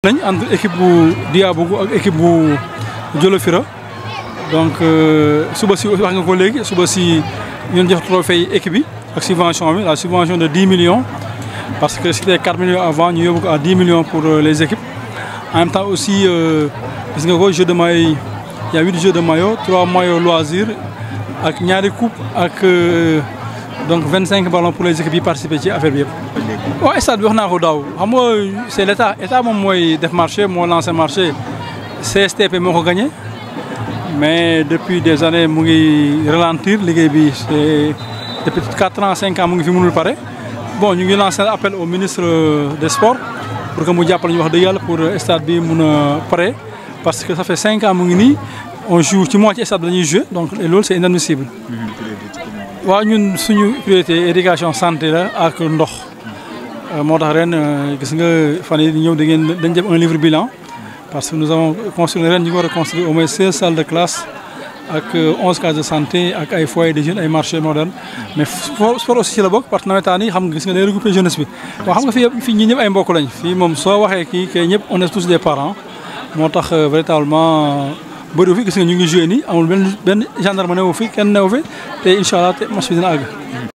lañ entre équipe bu Diabougou ak équipe bu Jolofira donc suba si wax nga ko léegi suba si ñun jox trophée équipe bi ak subvention bi la subvention de 10 millions parce que c'était 4 millions avant ñu yóbbu ko à 10 millions pour les équipes en même temps aussi gis nga ko jeu de maillot il y a 8 jeux de maillot 3 maillots loisirs ak ñaari coupe ak donc 25 ballons pour les équipes yi participer ci affaire bi yëpp. waaw stade bi wax naa ko daaw xam nga c' est l' état état moom mooy def marché moo lancé marché CSTP moo ko gagné mais depuis des années mu ngi ralentir liggéey bi c' est depuis 4 ans 5 ans mu ngi fi mënul pare. bon ñu ngi lancé appel au ministre des sports pour que mu jàppale ñu wax dëgg yàlla pour stade bi mun a pare parce que ça fait 5 ans mu ngi nii on joue ci moitié stade bi dañuy joué donc loolu c' est inadmissible. waaw ñun suñu priorité éducation santé la ak ndox. moo tax ren gis nga fan yii ñëw da ngeen dañ def un livre bilan parce que nous avons construit ren ñu ngi war a construire au moins seize salles de classe ak onze cases de santé ak ay foyers de jeunes ay marchés modernes mais sport aussi ci la bokk parce que nawetaan yi xam nga gis nga day regroupé jeunesse bi. waaw xam nga fii fii ñi ñëpp ay mbokk lañ fii moom soo waxee kii kay ñëpp on est tous des parents moo tax véritablement bëriwu fi gis nga ñu ngi joué nii amul benn benn gendarme newu fi kenn newu fi te incha allah te match bi dina àgg.